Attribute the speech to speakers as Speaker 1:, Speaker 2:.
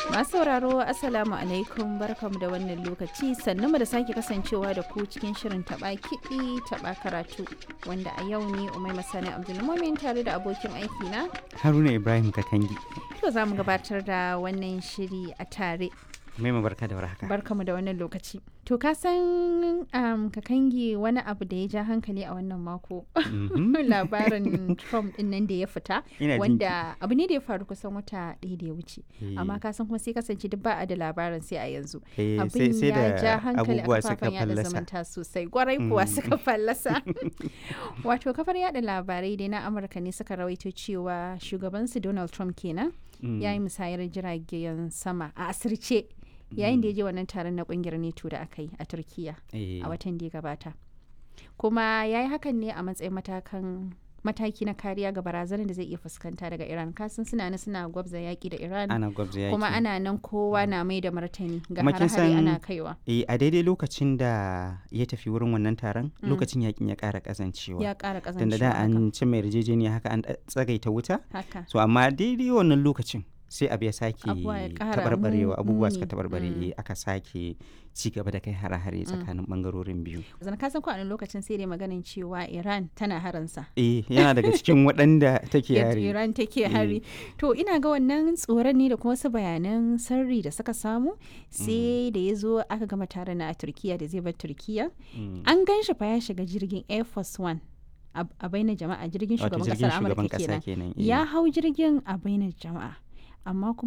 Speaker 1: Masu sauraro Assalamu alaikum barkamu da wannan lokaci sannu da sake kasancewa da ku cikin shirin taba kiɗi taba karatu wanda a yau ne Umai Masani Abdulmumin tare da abokin aiki na
Speaker 2: Haruna Ibrahim Kakangi.
Speaker 1: to za mu gabatar da wannan shiri a tare
Speaker 2: Mai barka da warhaka.
Speaker 1: barkamu da wannan lokaci to ka san um, kakangi wani abu da ya ja hankali a wannan mako
Speaker 2: Mhm.
Speaker 1: labarin Trump din nan da ya fita
Speaker 2: Ina jin
Speaker 1: wanda abu ne da ya faru kusan wata ɗaya da ya wuce
Speaker 2: Eh,
Speaker 1: amma ka san kuma sai kasance duk ba a da labarin sai a yanzu
Speaker 2: eh, sai
Speaker 1: abin
Speaker 2: sai
Speaker 1: ya ja
Speaker 2: da
Speaker 1: hankali a
Speaker 2: abubuwa suka
Speaker 1: kafafen yada
Speaker 2: fallasa.
Speaker 1: zumunta sosai gwarai kuwa
Speaker 2: Mm.
Speaker 1: suka fallasa wato kafar yada labarai dai na amurka ne suka rawaito cewa shugabansu donald trump kenan
Speaker 2: Mm.
Speaker 1: ya yi musayar jiragen sama a asirce yayin da ya je wannan taron na kungiyar neto da aka yi a turkiya
Speaker 2: Eh,
Speaker 1: a watan da ya gabata kuma ya yi hakan ne a matsayin matakan mataki na kariya ga barazanar da zai iya fuskanta daga iran kasan suna nan suna gwabza yaki da iran
Speaker 2: ana gwabza yaki.
Speaker 1: kuma ana nan kowa na mai da martani ga
Speaker 2: Kuma kin
Speaker 1: hare-hare
Speaker 2: san-
Speaker 1: ana kaiwa
Speaker 2: Eh, a daidai lokacin da ya tafi wurin wannan taron lokacin yakin ya ƙara ƙazancewa.
Speaker 1: ya ƙara
Speaker 2: Tunda
Speaker 1: ƙazancewa
Speaker 2: da
Speaker 1: haka.
Speaker 2: an ci mai yarjejeniya haka an tsagaita wuta.
Speaker 1: haka
Speaker 2: So amma daidai wannan lokacin sai abu ya sake
Speaker 1: Abubuwa ya ƙara
Speaker 2: tabarbarewa
Speaker 1: mu-
Speaker 2: abubuwa suka
Speaker 1: muni.
Speaker 2: tabarbare
Speaker 1: Mm.
Speaker 2: eh, aka sake ci gaba da kai hare-hare tsakanin bangarorin biyu.
Speaker 1: zan ka san ko a wani lokacin sai dai maganin cewa iran tana haransa
Speaker 2: Eh, yana daga cikin waɗanda take
Speaker 1: Yadda
Speaker 2: yare.
Speaker 1: iran take hari to ina ga wannan tsoron ne da kuma wasu bayanan sirri da suka samu sai da ya zo aka gama taron na a turkiya da zai bar turkiya
Speaker 2: Mm.
Speaker 1: an gan shi fa ya shiga jirgin air force one a a bainar jama'a jirgin
Speaker 2: Wato
Speaker 1: shugaban
Speaker 2: jirgin
Speaker 1: kasar
Speaker 2: shugaban
Speaker 1: amurka
Speaker 2: ƙasa
Speaker 1: kenan
Speaker 2: kenan. eh.
Speaker 1: ya hau jirgin a bainar jama'a amma kuma